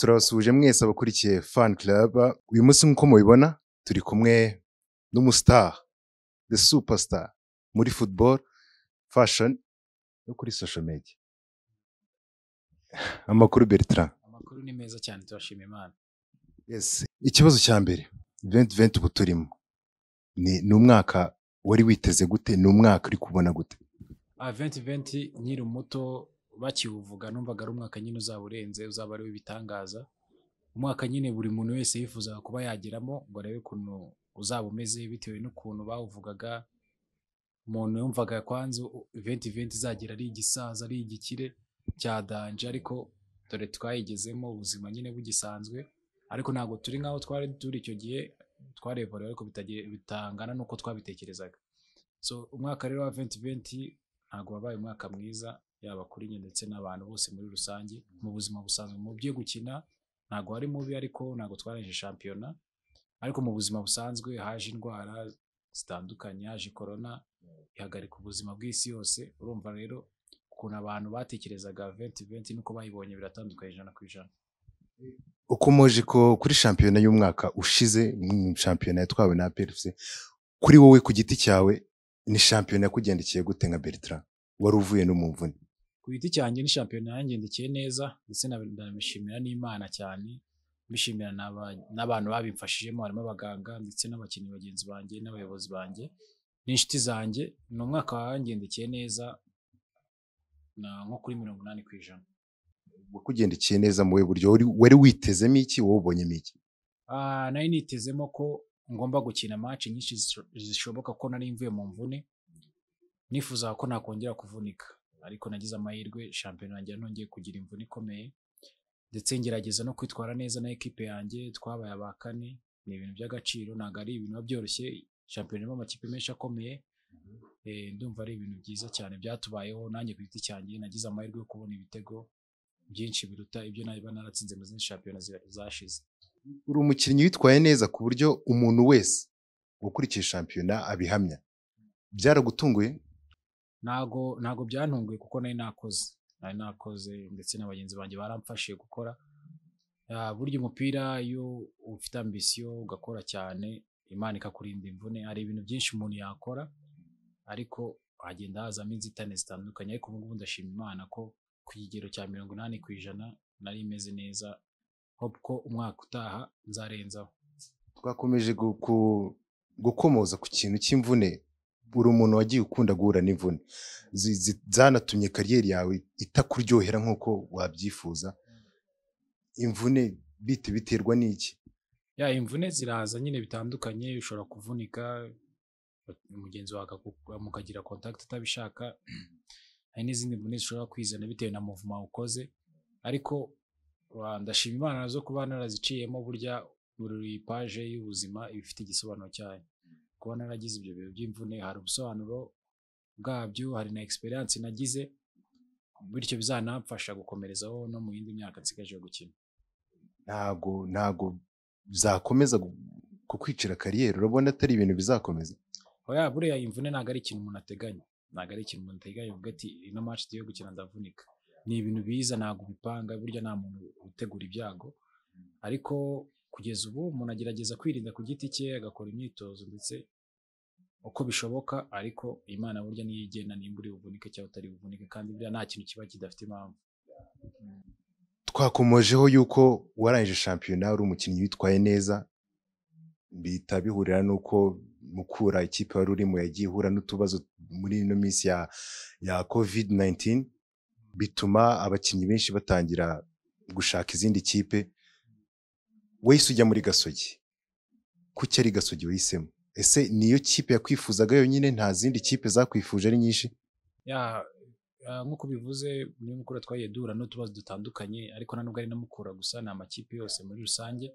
turabasuhuje mwese abakurikiye fan club uyu munsi nk'uko mubibona turi kumwe n'umustar the superstar muri football fashion no kuri social media amakuru Bertrand amakuru ni meza cyane turashima imana yes ikibazo cya mbere 2020 ubu turimo ni ni umwaka wari witeze gute ni umwaka uri kubona gute venti venti nkiri muto bakiwuvuga numvaga ari umwaka nyine uzaba urenze uzaba ari w'ibitangaza umwaka nyine buri muntu wese yifuzaga kuba yageramo ngo arebe ukuntu uzaba umeze bitewe n'ukuntu bawuvugaga umuntu yumvaga kwanze venti venti izagera ari igisaza ari igikire cya danje ariko dore twayigezemo ubuzima nyine bugisanzwe ariko ntabwo turi nk'aho twari turi icyo gihe twarevorewe ariko bitagiye- bitangana n'uko twabitekerezaga so umwaka rero wa venti venti ntabwo wabaye umwaka mwiza yaba kuri njye ndetse n'abantu bose muri rusange mu buzima busanzwe mu byo gukina ntabwo hari mubi ariko ntabwo twaraje shampiyona ariko mu buzima busanzwe haje indwara zitandukanye haje korona ihagarika ubuzima bw'isi yose urumva rero ukuntu abantu batekerezaga venti venti n'uko bayibonye biratandukanye ijana ku ijana uko moje ko kuri shampiyona y'umwaka ushize mm, shampiyona yatwawe na APFC kuri wowe ku giti cyawe ni shampiyona yakugendekiye gute nka Bertrand wari uvuye no mu mvune ku giti cyanjye ni shampiyona yangendekeye neza ndetse na- ndabishimira n'imana cyane mbishimira n'aba- n'abantu babimfashijemo harimo abaganga ndetse n'abakinnyi bagenzi banjye n'abayobozi banjye n'inshuti zanjye ni umwaka wangendekeye neza na- nko kuri mirongo inani ku ijana wakugendekeye neza mu buhe buryo Wari- wari witezemo iki wowe ubonyemo iki Ah, nari nitezemo ko ngomba gukina match nyinshi zisho- zishoboka ko nari mvuye mu mvune nifuzaga ko nakongera kuvunika ariko nagize amahirwe shampiyona yanjye nongeye kugira imvune ikomeye ndetse ngerageza no kwitwara neza na ekipe yanjye twabaye aba kane ni ibintu by'agaciro ntabwo ari ibintu biba byoroshye shampiyona irimo amakipe menshi akomeye Eh, ndumva ari ibintu byiza cyane byatubayeho nanjye ku giti cyanjye nagize amahirwe yo kubona ibitego byinshi biruta ibyo naba naratsinze mu zindi shampiyona zi- zashize uri umukinnyi witwaye neza ku buryo umuntu wese ukurikiye shampiyona abihamya byaragutunguye ntago ntago byantunguye kuko nari nakoze nari nakoze ndetse na bagenzi banjye baramfashije gukora Ah, burya umupira iyo ufite ambisiyo ugakora cyane imana ikakurinda imvune hari ibintu byinshi umuntu yakora ariko hagenda hazamo inzitane zitandukanye ariko ubu ngubu ndashima imana ko ku kigero cya mirongo inani ku ijana nari meze neza hope ko umwaka utaha nzarenzaho twakomeje gu- ku- gukomoza ku kintu cy'imvune buri umuntu wagiye ukunda guhura n'imvune Zi- zi- zanatumye kariyeri yawe itakuryohera nk'uko wabyifuza imvune bite biterwa n'iki ya imvune ziraza nyine bitandukanye ushobora kuvunika mugenzi wawe akaku- mukagira contact utabishaka hari n'izindi mvune zishobora kwizana bitewe na muvuma ukoze ariko wa- ndashima imana zo kuba naraziciyemo burya buri paje y'ubuzima iba ifite igisobanuro cyayo kuba naragize ibyo bihe by'imvune hari ubusobanuro bwabyo hari na experience nagize bityo bizanamfasha gukomerezaho no mu yindi myaka nsigaje gukina ntago ntago zakomeza gu- kukwicira kariyeri urabona atari ibintu bizakomeza oya buriya imvune ntabwo ari ikintu umuntu ateganya ntabwo ari ikintu umuntu ateganya uvuga ati ino match tugiye gukina ndavunika ni ibintu biza ntabwo ubipanga burya nta muntu utegura ibyago ariko kugeza ubu umuntu agerageza kwirinda ku giti cye agakora imyitozo ndetse uko bishoboka ariko imana burya niyo igena nimba uri buvunike cyangwa utari buvunike kandi buriya nta kintu kiba kidafite impamvu twakomojeho yuko warangije shampiyona uri umukinnyi witwaye neza bihita bihurira n'uko mukura ikipe wari urimo yagiye ihura n'utubazo muri ino minsi ya ya covid 19 bituma abakinnyi benshi batangira gushaka izindi kipe wahise ujya muri gasogi kuki ari gasogi wahisemo ese niyo kipe yakwifuzaga yonyine nta zindi kipe zakwifuje ari nyinshi ya ah, nk'uko bivuze muri mukura twagiye duhura n'utubazo dutandukanye ariko na nubwo ari na mukura gusa ni amakipe yose muri rusange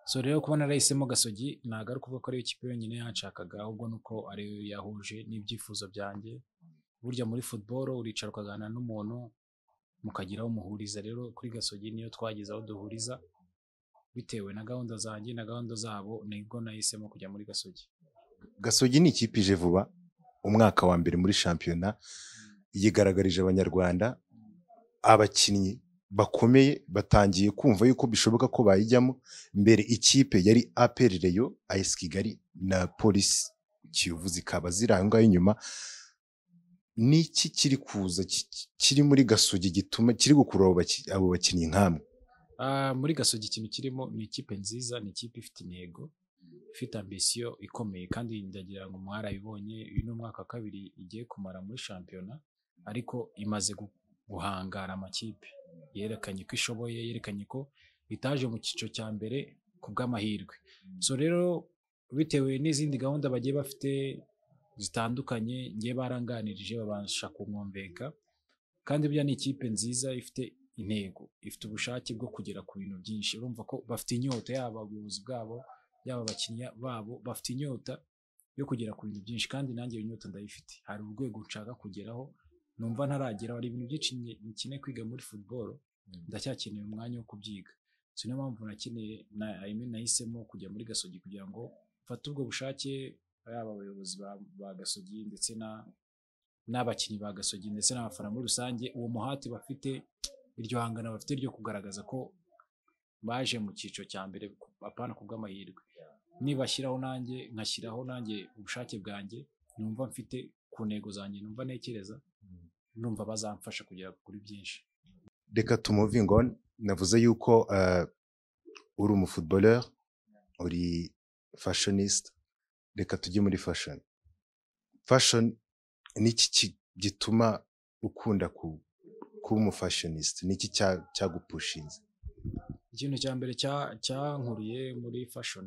so rero kuba narahisemo gasogi ntabwo ari ukuvuga ko ariyo kipe yonyine yanshakaga ahubwo ni uko ariyo yahuje n'ibyifuzo byanjye burya muri football uricara ukaganira n'umuntu mukagira aho umuhuriza rero kuri gasogi niyo twagize aho duhuriza bitewe na gahunda zanjye na gahunda zabo nibwo nahisemo kujya muri gasogi gasogi ni ikipe ije vuba umwaka wa mbere muri shampiyona yigaragarije abanyarwanda abakinnyi bakomeye batangiye kumva yuko bishoboka ko bayijyamo mbere ikipe yari APR Rayon AS Kigali na Polisi Kiyovu zikaba ziri aho ngaho inyuma niki kiri kuza ki- ki- kiri muri gasogi gituma kiri gukurura abo baki- abo bakinnyi nk'amwe Ah, muri gasogi ikintu kirimo ni ikipe nziza ni ikipe ifite intego ifite ambisiyo ikomeye kandi ndagira ngo mwarayibonye uyu ni umwaka wa kabiri igiye kumara muri shampiyona ariko imaze gu- guhangara amakipe yerekanye ko ishoboye yerekanye ko itaje mu cyiciro cya mbere ku bw'amahirwe so rero bitewe n'izindi gahunda bagiye bafite zitandukanye ngiye baranganirije babasha kumwumveka kandi burya ni ikipe nziza ifite intego ifite ubushake bwo kugera ku bintu byinshi urumva ko bafite inyota yaba abayobozi bwabo yaba abakiriya babo bafite inyota yo kugera ku bintu byinshi kandi nanjye iyo nyota ndayifite hari urwego nshaka kugeraho numva ntarageraho hari ibintu byinshi nge- nkeneye kwiga muri football ndacyakeneye umwanya wo kubyiga so niyo mpamvu nakeneye na I mean, nahisemo kujya muri gasogi kugira ngo mfate ubwo bushake yaba abayobozi ba, ba gasogi ndetse na n'abakinnyi ba gasogi ndetse n'abafana muri rusange uwo muhati bafite iryo hangana bafite ryo kugaragaza ko baje mu cyiciro cya mbere ku- apana ku bw'amahirwe nibashyiraho nanjye nkashyiraho nanjye ubushake bwanjye numva mfite ku ntego zanjye numva ntekereza numva bazamfasha kugera kuri byinshi reka tumuvingo navuze yuko eh, uri umufootballer uri fashionist reka tujye muri fashion fashion ni iki ki- gituma ukunda ku- kuba umufashionist ni iki cya- cyagupushinze ikintu cya mbere cya- cyankuriye muri fashion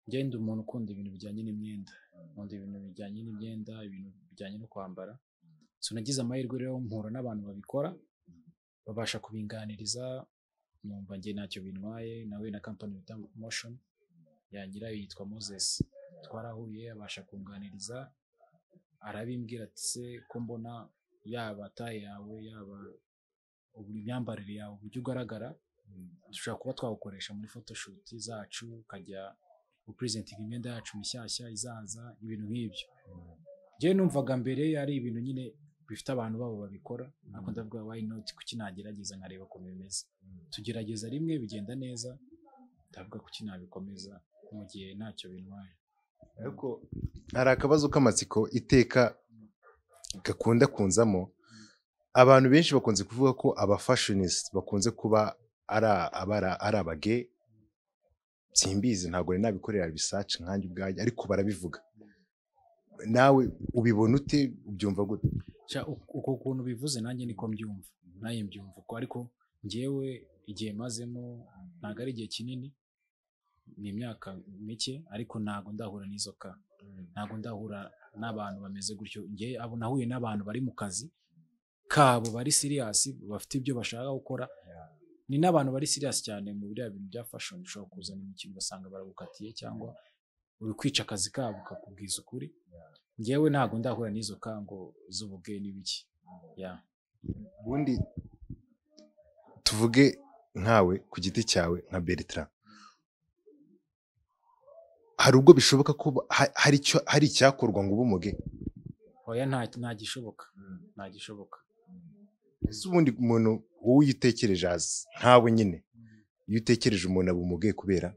ngenda umuntu ukunda ibintu bijyanye n'imyenda nkunda ibintu bijyanye n'imyenda ibintu bijyanye no kwambara so nagize amahirwe rero mpura n'abantu babikora babasha kubinganiriza numva njye ntacyo bintwaye nawe na kampani bita motion yangira yitwa moses twarahuye abasha kunganiriza arabimbwira ati se ko mbona yaba taye yawe yaba ubu- imyambarire yawe uburyo ugaragara dushobora kuba twawukoresha muri photoshoot zacu ukajya gupresentinga imyenda yacu mishyashya izaza ibintu nk'ibyo njyewe numvaga mbere ari ibintu nyine bifite abantu babo babikora ariko ndavuga why not kuki nagerageza nkareba ukuntu bimeze tugerageza rimwe bigenda neza ndavuga kuki nabikomeza mu gihe ntacyo bintwaye ariko hari akabazo k'amatsiko iteka gakunda kunzamo abantu benshi bakunze kuvuga ko abafashionist bakunze kuba ari a- abara- ari abage simbizi ntabwo nari nabikorera research nkanjye ubwanjye ariko barabivuga nawe ubibona ute ubyumva gute Sha, uku- uko kuntu bivuze nanjye niko mbyumva naye mbyumva uko ariko njyewe igihe mazemo ntabwo ari igihe kinini ni imyaka mike ariko ntabwo ndahura n'izo ka ntabwo ndahura n'abantu bameze gutyo njyewe abo nahuye n'abantu bari mu kazi kabo bari siriyasi bafite ibyo bashaka gukora ni n'abantu bari siriyasi cyane mu biriya bintu bya fashion ushobora kuzana imikino ugasanga baragukatiye cyangwa uri kwica akazi kabo kakubwiza ukuri njyewe ntabwo ndahura n'izo kango z'ubugeni n'ibiki ya ubundi tuvuge nkawe ku giti cyawe nka Bertrand hari ubwo bishoboka ko ba- ha- hari icyo- hari icyakorwa ngo ube umuge oya nta ntagishoboka ntagishoboka ese ubundi umuntu wowe iyo utekereje azi ntawe nyine iyo utekereje umuntu aba umuge kubera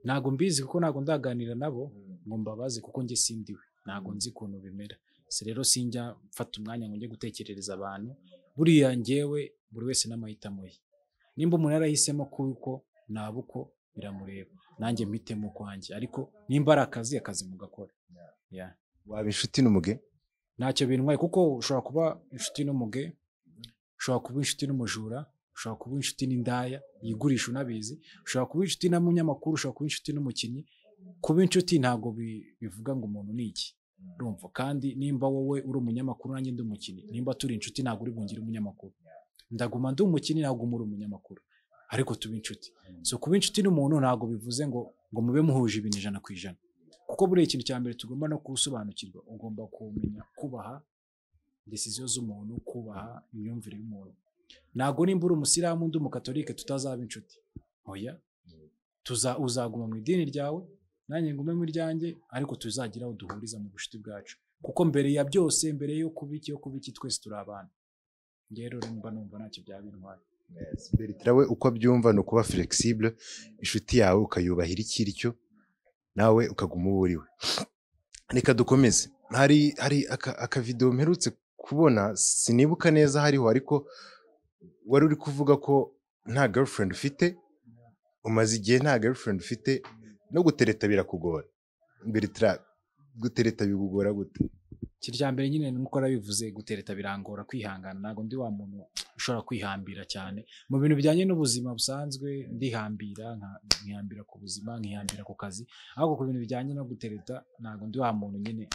ntabwo mbizi kuko ntabwo ndaganira nabo ngo mbabaze kuko njye sindiwe ntabwo nzi ukuntu bimera si rero sinjya mfata umwanya ngo njye gutekerereza abantu buriya ngewe buri wese n'amahitamo ye nimba umuntu yarahisemo kuko naba uko biramureba nanjye mpitemo ukwanjye ariko nimba ari akazi akazi mugakora ya waba inshuti n'umuge ntacyo bintwaye kuko ushobora kuba inshuti n'umuge ushobora kuba inshuti n'umujura ushobora kuba inshuti n'indaya yigurisha unabizi ushobora kuba inshuti n'umunyamakuru ushobora kuba inshuti n'umukinnyi kuba inshuti ntabwo bi- bivuga ngo umuntu ni iki urumva kandi nimba wowe uri umunyamakuru nanjye ndi umukinnyi nimba turi inshuti ntabwo uri bungire umunyamakuru ndaguma ndi umukinnyi ntabwo muri umunyamakuru ariko tuba inshuti so kuba inshuti n'umuntu ntabwo bivuze ngo ngo mube muhuje ibintu ijana ku ijana kuko buriya ikintu cya mbere tugomba no gusobanukirwa ugomba kumenya kubaha desiziyo z'umuntu kubaha imyumvire y'umuntu ntabwo nimba uri umusilamu undi umukatolike tutazaba inshuti oya tuza uzaguma mu idini ryawe nanjye ngume mu ryanjye ariko tuzagira aho duhuriza mu bucuti bwacu kuko mbere ya byose mbere yo kuba iki yo kuba iki twese turi abantu njye rero mba numva ntacyo byaba bintwaye Bertrand we uko abyumva ni ukuba flexible inshuti yawe ukayubahira icyo iri cyo nawe ukaguma uwo uri we reka dukomeze hari hari aka- akavidewo mperutse kubona sinibuka neza hariho ariko wari uri kuvuga ko nta girlfriend ufite umaze igihe nta girlfriend ufite no gutereta birakugora Bertrand gutereta bikugora gute kirya mbere nyine nk'uko nabivuze gutereta birangora kwihangana ntabwo ndi wa muntu ushobora kwihambira cyane mu bintu bijyanye n'ubuzima busanzwe ndihambira nka- nkihambira ku buzima nkihambira ku kazi ahubwo ku bintu bijyanye no gutereta ntabwo ndi wa muntu nyine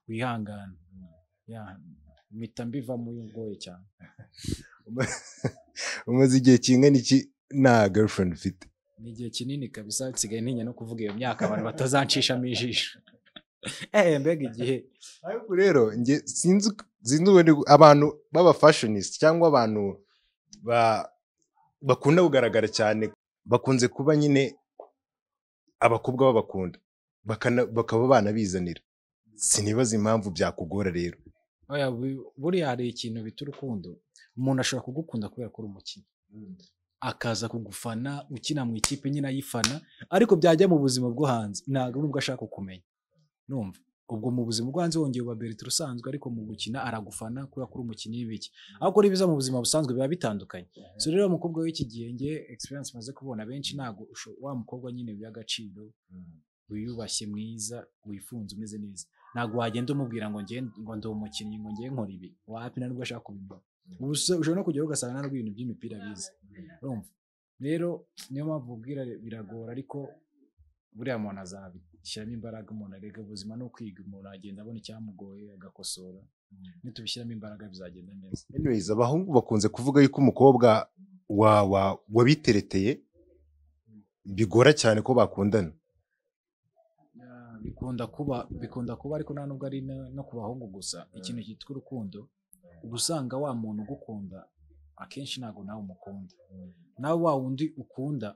wihangana Ya, mpita mbiva muri ugoye cyane umaze igihe kingana iki nta girlfriend ufite ni igihe kinini kabisa nsigaye ntinya no kuvuga iyo myaka abantu batazancishamo ijisho eh mbega igihe ariko rero njye sinzi sinzi ubundi abantu baba fashionist cyangwa abantu ba bakunda kugaragara cyane bakunze kuba nyine abakobwa babakunda bakana- bakaba banabizanira sinibaza impamvu byakugora rero Oya, bu- buriya hari ikintu bita urukundo umuntu ashobora kugukunda kubera ko uri umukinnyi akaza kugufana ukina mu ikipe nyine ayifana ariko byajya mu buzima bwo hanze ntabwo nubwo ashaka kumenya numva ubwo mu buzima bwo hanze wongeye uba Bertrand usanzwe ariko mu gukina aragufana kubera ko uri umukinnyi w'ibiki ariko ari biza mu buzima busanzwe biba bitandukanye so rero umukobwa w'iki gihe nge experience maze kubona benshi ntabwo usho- wa mukobwa nyine w'agaciro wiyubashye mwiza wifunze umeze neza ntabwo wagenda umubwira ngo nge ngo ndi umukinnyi ngo nge nkora ibi wapi nubwo ashaka kubimenya Ubu se- ushobora no kujyaho ugasanga nta n'ubwo ibintu by'imipira bize urumva rero niyo mpamvu ubwira biragora ariko buriya muntu azabishyiramo imbaraga umuntu arega ubuzima no kwiga umuntu agenda abona icyamugoye agakosora nitubishyiramo imbaraga bizagenda neza anyways abahungu bakunze kuvuga yuko umukobwa wa wa wabitereteye bigora cyane ko bakundana Ya, bikunda kuba bikunda kuba ariko nta nubwo ari na- no ku bahungu gusa ikintu cyitwa urukundo uba usanga wa muntu ugukunda akenshi ntabwo nawe umukunda nawe wa wundi ukunda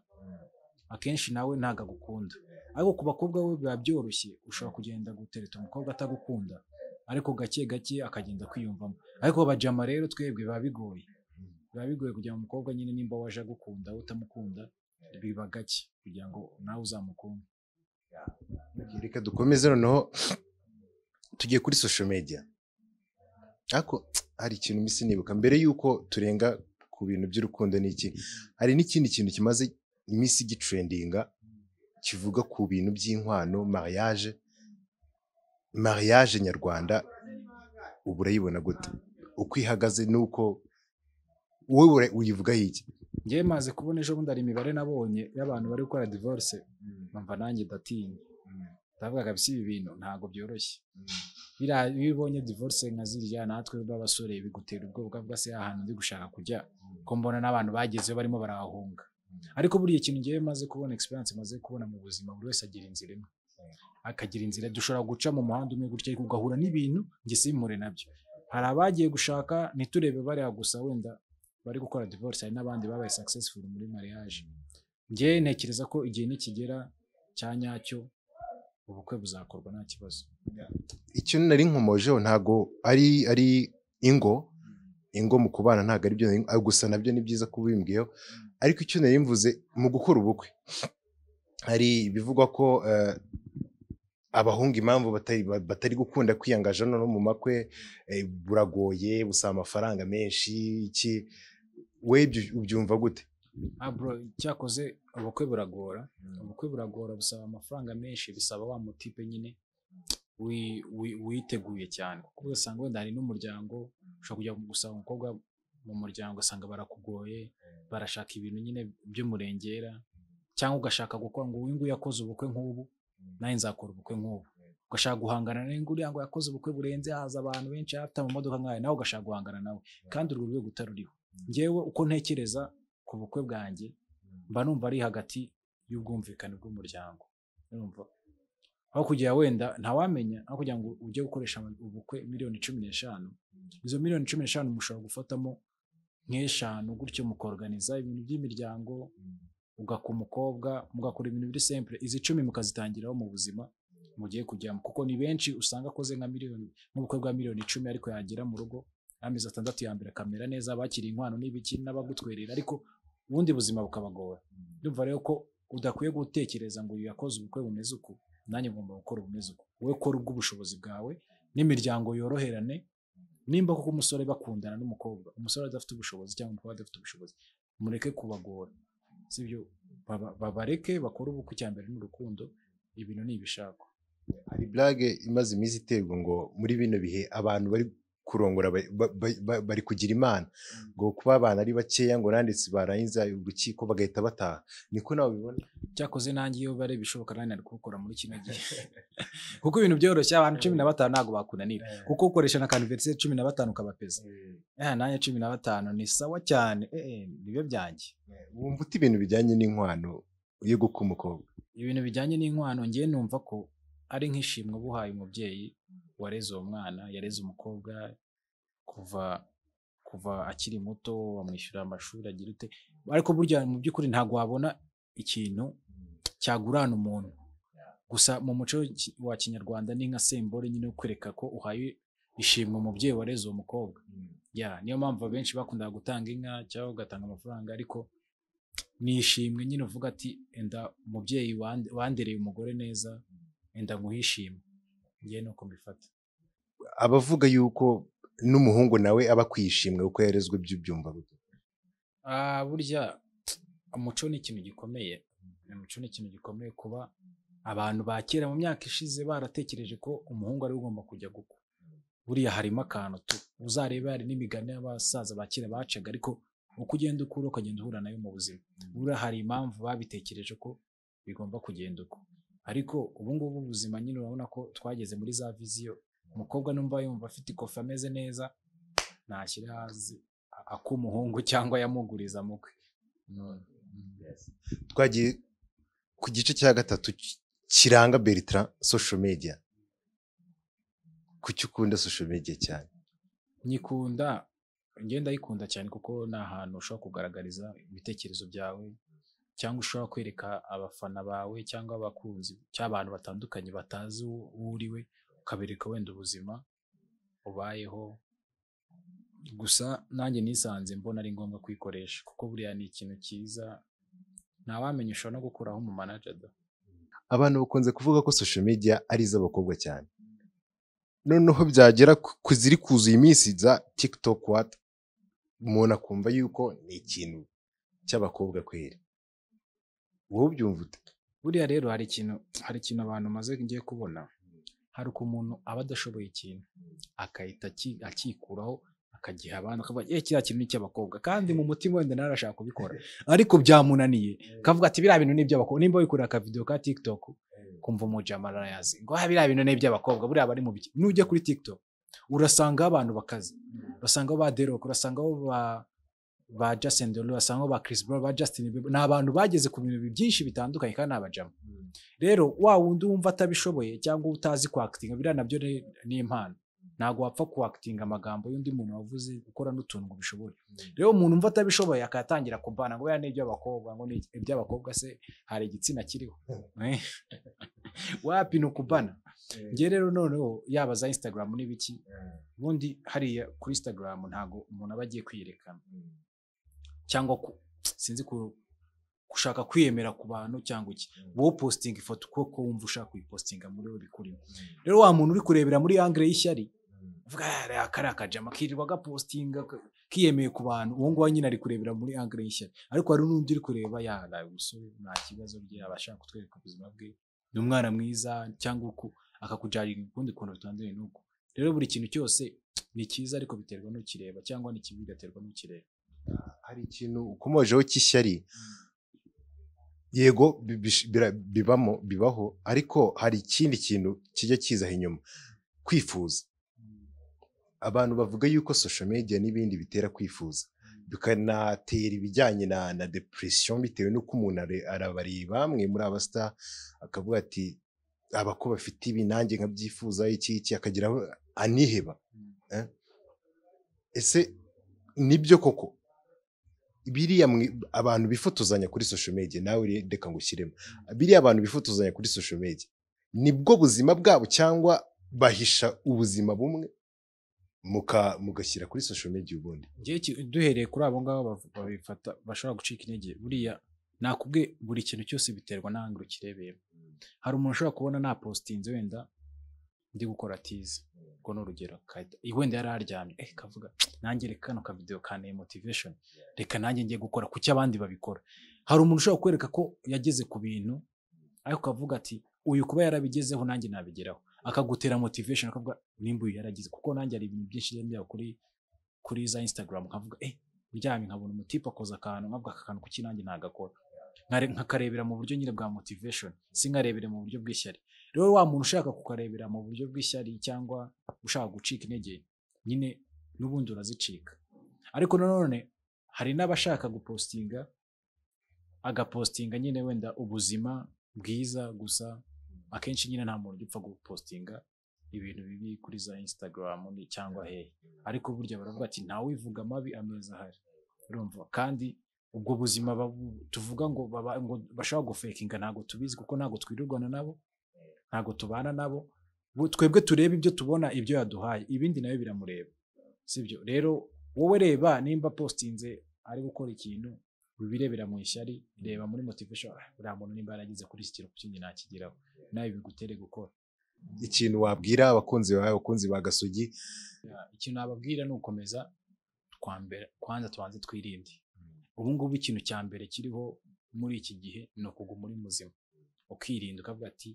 akenshi nawe ntabwo agukunda ariko ku bakobwa we biba byoroshye ushobora kugenda gutereta umukobwa atagukunda ariko gake gake akagenda kwiyumvamo ariko abajama rero twebwe biba bigoye biba bigoye kugira ngo umukobwa nyine nimba waje agukunda utamukunda biba gake kugira ngo nawe uzamukunde reka dukomeze noneho tugiye kuri social media ariko hari ikintu misi nibuka mbere y'uko turenga ku bintu by'urukundo n'iki hari n'ikindi kintu kimaze iminsi gitrendinga kivuga ku bintu by'inkwano mariage mariage nyarwanda uba urayibona gute uko ihagaze n'uko wowe ura- uyivugaho iki njyewe maze kubona ejo bundi hari imibare nabonye y'abantu bari gukora divorce numva nanjye ndatinya ndavuga kabisa ibi bintu ntabwo byoroshye biriya iyo ubonye divorce nka ziriya natwe b'abasore bigutera ubwoba bwa se ahantu ndi gushaka kujya ko mbona n'abantu bagezeyo barimo barahunga ariko buriya ikintu ngewe maze kubona experience maze kubona mu buzima buri wese agira inzira imwe akagira inzira dushobora guca mu muhanda umwe gutya ariko ugahura n'ibintu njye simpure nabyo hari abagiye gushaka ntiturebe bariya gusa wenda bari gukora divorce hari n'abandi babaye successful muri mariage njyewe ntekereza ko igihe nikigera cya nyacyo ubukwe buzakorwa nta kibazo icyo nari nkomojeho ntabwo ari ari ingo ingo mu kubana ntabwo ari byo nari- ah, gusa nabyo ni byiza kubimbwiyeho ariko icyo nari mvuze mu gukora ubukwe hari bivugwa ko eh, abahungu impamvu batari, ba- batari gukunda kwiyangaja no mu makwe eh, buragoye busaba amafaranga menshi iki we ibyo ubyumva gute Ah, bro, cyakoze ubukwe buragora ubukwe buragora busaba amafaranga menshi bisaba wa mutipe nyine wi- wi- witeguye cyane kuko ugasanga wenda hari n'umuryango ushobora kujya gusanga umukobwa mu muryango ugasanga barakugoye barashaka ibintu nyine by'umurengera cyangwa ugashaka gukora ngo uyu nguyu yakoze ubukwe nk'ubu nawe nzakora ubukwe nk'ubu ugashaka guhangana nawe ngo uriya ngo yakoze ubukwe burenze haza abantu benshi afite amamodoka nk'aya nawe ugashaka guhangana nawe kandi urwo rwego utaruriho ngewe uko ntekereza ku bukwe bwanjye mba numva ari hagati y'ubwumvikane bw'umuryango urumva aho kugira wenda ntawamenya aho kugira ngo ujye gukoresha ama- ubukwe miliyoni cumi n'eshanu izo miliyoni cumi n'eshanu mushobora gufatamo nk'eshanu gutyo mukorganiza ibintu by'imiryango ugaka umukobwa mugakora ibintu biri simple izi icumi mukazitangiraho mu buzima mugiye kujyamo kuko ni benshi usanga akoze nka miliyoni nk'ubukwe bwa miliyoni icumi ariko yagera mu rugo amezi atandatu ya mbere akamera neza abakiriye inkwano n'ibiki n'abagutwerera ariko ubundi buzima bukabagora ndumva rero ko udakwiye gutekereza ngo uyu yakoze ubukwe bumeze uku nanjye ngomba gukora ubumeze uku wowe kora ubw'ubushobozi bwawe n'imiryango yoroherane nimba koko umusore bakundana n'umukobwa umusore adafite ubushobozi cyangwa umukobwa adafite ubushobozi mureke kubagora sibyo Baba- babareke bakore ubukwe cya mbere n'urukundo ibintu ni ibishakwa hari burage imaze iminsi iterwa ngo muri bino bihe abantu bari kurongora ba- ba- ba- ba- bari kugira imana ngo kuba abana ari bakeya ngo nanditse barangiza urukiko bagahita bataha niko nawe ubibona cyakoze nanjye iyo bare bishoboka nanjye nari kubikora muri kino gihe kuko ibintu byoroshye abantu cumi na batanu ntabwo bakunanira kuko ukoresha na kaniveriseri cumi na batanu ukabapeza Eh, nanjye cumi na batanu ni sawa cyane eh, eh, nibyo byanjye wumva uta ibintu bijyanye n'inkwano yo guka umukobwa ibintu bijyanye n'inkwano ngewe numva ko ari nk'ishimwe uba uhaye umubyeyi wareze uwo mwana yareze umukobwa kuva kuva akiri muto wamwishyurira amashuri agira ute ariko burya mu by'ukuri ntabwo wabona ikintu cyagurana umuntu gusa mu muco ki- wa kinyarwanda ni nka sembore nyine yo kwereka ko uhaye ishimwe umubyeyi wareze uwo mukobwa ya niyo mpamvu abenshi bakundaga gutanga inka cyangwa ugatanga amafaranga ariko ni ishimwe nyine uvuga ati enda umubyeyi wande- wandereye umugore neza enda nkuhishimwe ngewe nuko mbifata abavuga yuko n'umuhungu nawe aba kwishimwe kuko yarezwe by'ibyumba bye. Ah, burya umuco ni ikintu gikomeye umuco ni ikintu gikomeye kuba abantu ba kera mu myaka ishize baratekereje ko umuhungu ari we ugomba kujya gukwa buriya harimo akantu tu uzareba hari n'imigani y'abasaza ba kera bacaga ariko uko ugenda ukura ukagenda uhura nayo mu buzima buriya hari impamvu babitekereje ko bigomba kugenda uko ariko ubungubu ubuzima nyine urabona ko twageze muri za viziyo umukobwa numva yumva afite ikofi ameze neza nashyira hasi ak'umuhungu cyangwa yamuguriza mukwe twagiye ku gice cya gatatu ki- kiranga bertrand social media kuki ukunda social media cyane nyikunda ngenda ayikunda cyane kuko ni ahantu ushobora kugaragariza ibitekerezo byawe cyangwa ushobora kwereka abafana bawe cyangwa abakunzi cyangwa abantu batandukanye batazi uwo uwo uri we ukabereka wenda ubuzima ubayeho gusa nanjye nisanze mbona ari ngombwa kuyikoresha kuko buriya ni ikintu cyiza ntawamenya ushobora no gukuraho umu manajada abantu bakunze kuvuga ko social media ari iz'abakobwa cyane noneho byagera ku- ku ziri kuzuye iminsi za tiktok what umuntu akumva yuko ni ikintu cy'abakobwa kweri wowe ubyumva ute buriya rero hari ikintu hari ikintu abantu maze ngiye kubona hari uko umuntu aba adashoboye ikintu agahita aki- akikuraho akagiha abandi akavuga eh kiriya kintu ni icy'abakobwa kandi mu mutima wenda narashaka kubikora ariko byamunaniye akavuga ati biriya bintu ni iby'abakobwa nimba wikurira akavidewo ka tiktok kumva umujama arayazi ngo "Ah, biriya bintu ni iby'abakobwa buriya bari mu biki nujya kuri tiktok urasangaho abantu bakaze urasangaho ba derok urasangaho ba ba Justin Derulo urasangaho ba Chris Brown ba Justin Bieber ni abantu bageze ku bintu byinshi bitandukanye kandi ni abajama rero wa wundi wumva atabishoboye cyangwa utazi kwakitinga biriya nabyo re- ni impano ntabwo wapfa kwakitinga amagambo y'undi muntu wavuze ukora n'utuntu ngo ubishobore rero umuntu umva atabishoboye akatangira kubana ngo biriya ni iby'abakobwa ngo ni iby'abakobwa se hari igitsina kiriho Eh. wapi ni ukubana ngewe rero noneho yaba za instagram n'ibiki ubundi hariya kuri instagram ntabwo umuntu aba agiye kwiyerekana cyangwa ku- sinzi ku- gushaka kwiyemera ku bantu cyangwa iki wowe postinga ifoto uko ko wumva ushaka kuyipostinga muri we bikurimo rero wa muntu uri kurebera muri angre y'ishyari avuga "Ah, aka ari akajama kirirwa agapostinga ka- kiyemeye ku bantu uwo nguwo nyine ari kurebera muri angre y'ishyari ariko hari n'undi uri kureba yaraye umusore nta kibazo bye aba ashaka kutwereka ubuzima bwe ni umwana mwiza cyangwa uku akakujarira ukundi kuntu bitandukanye n'uko rero buri kintu cyose ni cyiza ariko biterwa n'ukireba cyangwa ni kibi bigaterwa n'ukireba hari ikintu ukomojeho cy'ishyari yego bi- bish- bira- bibamo bibaho ariko hari ikindi kintu kijya kizaho inyuma kwifuza abantu bavuga yuko social media n'ibindi bitera kwifuza bikanatera ibijyanye na, na depression bitewe n'uko umuntu are- arabareba bamwe muri abasita akavuga ati aba ko bafite ibi nanjye nkabyifuza iki iki akagira aho aniheba Eh? ese nibyo koko biriya mwi- abantu bifotozanya kuri social media nawe uri- reka ngushyiremo biriya abantu bifotozanya kuri social media nibwo buzima bwabo cyangwa bahisha ubuzima bumwe muka- mugashyira kuri social media ubundi njyewe iki- duhereye kuri abo ngabo bav- babifata bashobora gucika intege buriya nakubwiye buri kintu cyose biterwa n'ahandi ukirebeyemo hari umuntu ushobora kubona nta positinze wenda ndi gukora tize ubwo ni urugero kahita- wenda yari aryamye eh kavuga nanjye reka kano kavidewo kanteye motivation reka nanjye ngiye gukora kuki abandi babikora hari umuntu ushobora kwereka ko yageze ku bintu ariko akavuga ati uyu kuba yarabigezeho nanjye nabigeraho akagutera motivation akavuga nimba uyu yaragize kuko nanjye hari ibintu byinshi byaba kuri kuri za instagram nkavuga eh uryamye nkabona umutipe akoze akantu nkavuga aka kantu kuki nanjye nagakora Nkare- nkakarebera mu buryo nyine bwa motivation sinkarebere mu buryo bw'ishyari rero wa muntu ushaka kukarebera mu buryo bw'ishyari cyangwa ushaka gucika intege nyine n'ubundi urazicika ariko nanone hari n'abashaka gupostinga agapostinga nyine wenda ubuzima bwiza gusa akenshi nyine nta muntu ugipfa gupostinga ibintu bibi kuri za instagram ni- cyangwa hehe ariko burya baravuga ati ntawivuga amabi ameza ahari urumva kandi ubwo buzima babu- tuvuga ngo baba- ngo bashobora gufekinga ntabwo tubizi kuko ntabwo twirirwana nabo ntabwo tubana nabo Bu- twebwe tureba ibyo tubona ibyo yaduhaye ibindi nawe biramureba sibyo rero wowe reba nimba postinze ari gukora ikintu wibirebera mu ishyari reba muri motivation "Ah, buriya muntu nimba yaragize kuri iki kintu kuki nakigeraho nawe bigutere gukora ikintu wabwira abakunzi bawe abakunzi ba gasogi ikintu nababwira ni ugukomeza twambere kwanza tubanze twirinde ubu ngubu ikintu cya mbere kiriho muri iki gihe ni ukuguma uri muzima ukirinda ukavuga ati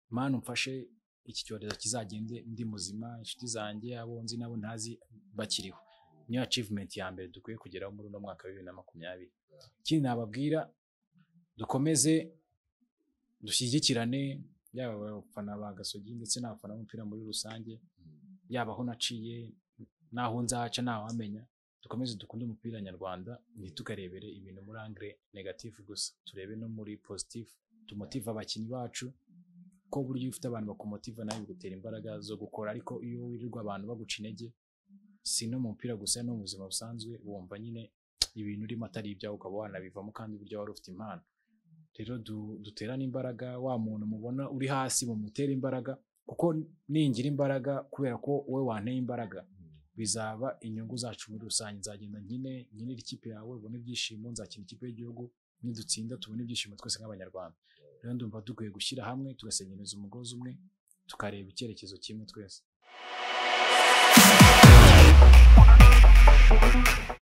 mani umfashe iki cyorezo kizagende ndi muzima inshuti zanjye abo nzi nabo ntazi bakiriho niyo achievement ya mbere dukwiye kugeraho muri uno mwaka wa bibiri na makumyabiri ikindi nababwira dukomeze dushyigikirane yaba abafana ba gasogi ndetse n'abafana b'umupira muri rusange yaba aho naciye n'aho nzaca ntawamenya dukomeze dukunde umupira nyarwanda ntitukarebere ibintu muri angire negatifu gusa turebe no muri pozitifu tumotive abakinnyi bacu ko buryo iyo ufite abantu bakumotiva nawe bigutera imbaraga zo gukora ariko iyo wirirwa abantu baguca intege si no mu mupira gusa no mu buzima busanzwe wumva nyine ibintu urimo atari ibyawe ukaba wanabivamo kandi buryo wari ufite impano rero du- duterane imbaraga wa muntu mubona uri hasi mumutere imbaraga kuko ningira imbaraga kubera ko wowe wanteye imbaraga bizaba inyungu zacu muri rusange nzagenda nkine nkinire ikipe yawe ubone ibyishimo nzakina ikipe y'igihugu nidutsinda tubone ibyishimo twese nk'abanyarwanda rero ndumva dukwiye gushyira hamwe tugasenyereza umugozi umwe tukareba icyerekezo kimwe twese